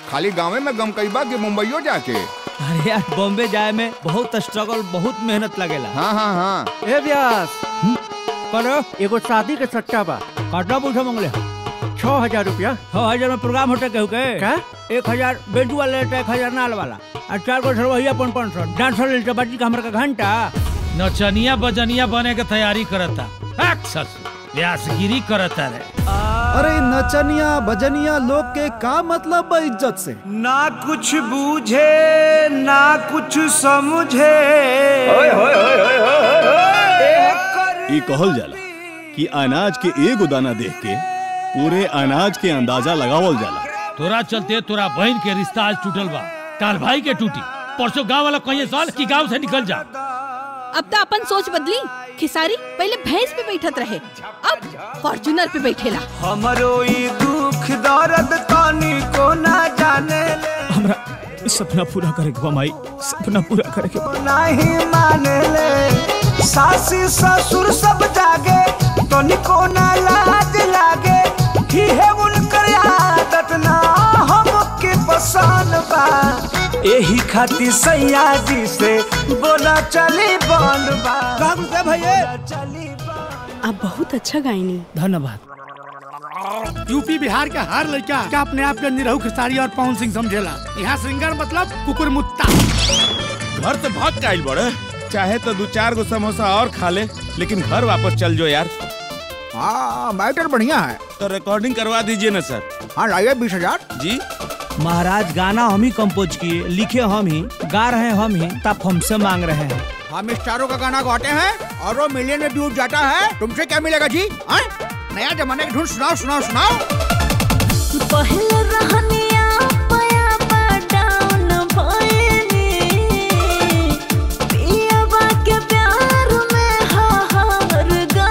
खाली गाँव में गम कई बा कि मुंबईयो जाके अरे यार बॉम्बे जाए में बहुत स्ट्रगल बहुत मेहनत लगेला हाँ हाँ हाँ ए व्यास करो एगो शादी के सट्टा बा काटना पूछो मंगले छह हजार रुपया छह हजार में प्रोग्राम होटे कहू के का एक हजार बेंटू वाले लेते एक हजार नाल वाला और चार गो सरवैया पन पाँच सौ डांसर लेते बाजी का हमरा का घंटा नचनिया बजनिया बने के तैयारी करता हक ससुर व्यासगिरी करता रे अरे नचनिया बजनिया लोग के का मतलब बा इज्जत से ना कुछ बूझे ना कुछ समझे ई कहल जाला कि अनाज के एगो दाना देख के पूरे अनाज के अंदाजा लगावल जाला तोरा चलते तोरा बहन के रिश्ता आज टूटल बा काल भाई के टूटी परसों गांव वाला कहिए साल कि गांव से निकल जा अब तो अपन सोच बदली खिसारी पहले भैंस पे बैठत रहे अब फॉर्चूनर पे बैठेला हमरो ई दुख दर्द तानी को ना जाने ले हमरा सपना पूरा करे के बा माई सपना पूरा करे के बा। नहीं माने ले सासी ससुर सब जागे तनिको ना लाज लागे ही है उनकर आदत ना हमके पसंद बा एही खातिर सैया जी से बोला चली बंद बा भैया चली आप बहुत अच्छा गायनी धन्यवाद यूपी बिहार के हर लड़का क्या अपने आप के निरहु खेसारी और पवन सिंह समझेला यहाँ सिंगर मतलब कुकुर मुत्ता घर से भाग के आइल बड़े चाहे तो दो चार गो समोसा और खा ले लेकिन घर वापस चल जो यार हाँ मैटर बढ़िया है तो रिकॉर्डिंग करवा दीजिए ना सर हाँ लाइए बीस हजार जी महाराज गाना हम ही कंपोज किए लिखे हम ही गा रहे हैं हम ही तब हमसे मांग रहे हैं हम स्टारों का गाना गाते हैं और वो मिलियन में व्यूज जाता है तुमसे क्या मिलेगा जी हाँ? नया जमाने की धुन सुनाओ सुनाओ सुनाओ पहले रहनिया पया डाउन भइनी पियावा के प्यार में हार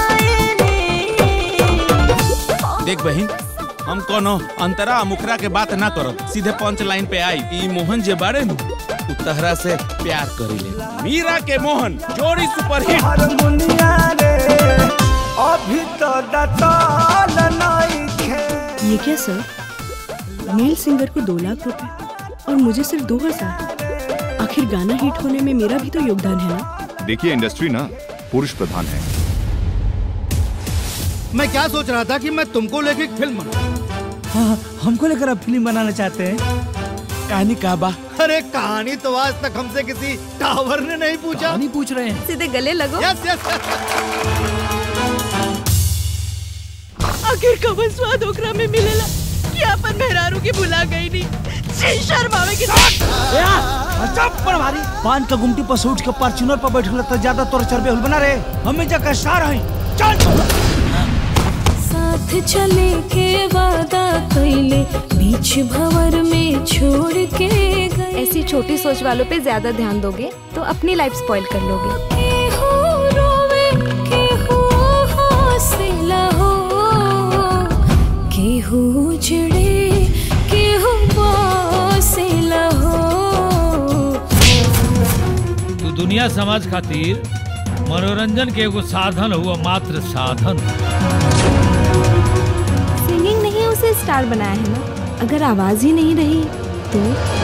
गइनी देख बहन हम कोनो अंतरा मुखरा के बात ना करो सीधे पंच लाइन पे आई ई मोहन जे बारे नु उ तहरा से प्यार करी ले मीरा के मोहन जोड़ी सुपरहिट हारमोनिया रे अभी तो दताल नहीं खे ये क्या सर मेल सिंगर को दो लाख रुपए और मुझे सिर्फ दो हजार आखिर गाना हिट होने में मेरा भी तो योगदान है ना देखिए इंडस्ट्री ना पुरुष प्रधान है मैं क्या सोच रहा था कि मैं तुमको लेके एक फिल्म बनाऊं। हाँ, हमको लेकर आप फिल्म बनाना चाहते हैं कहानी का बा अरे कहानी तो आज तक हमसे किसी टावर ने नहीं पूछा नहीं पूछ रहे हैं सीधे गले लगो यस यस आखिर कवन स्वाद ओकरा में मिलेला कि अपन मेहरारू की भुला गई नहीं छी शर्मावे की चप्पल मारी पान का गुमटी पर से उठ के फॉर्च्यूनर पर बैठल तो ज्यादा तोर चरबे हुल बना रे हमें जगह स्टार हैं चल साथ चले के वादा कैले बीच भंवर में छोड़ के गए ऐसी छोटी सोच वालों पे ज्यादा ध्यान दोगे तो अपनी लाइफ स्पॉइल कर लोगे केहू रोवे, केहू हौसला हो, केहू उजड़े, केहू बौसला हो। तू दुनिया समाज खातिर मनोरंजन के एगो साधन हुआ मात्र साधन सिंगिंग नहीं उसे स्टार बनाया है ना अगर आवाज ही नहीं रही तो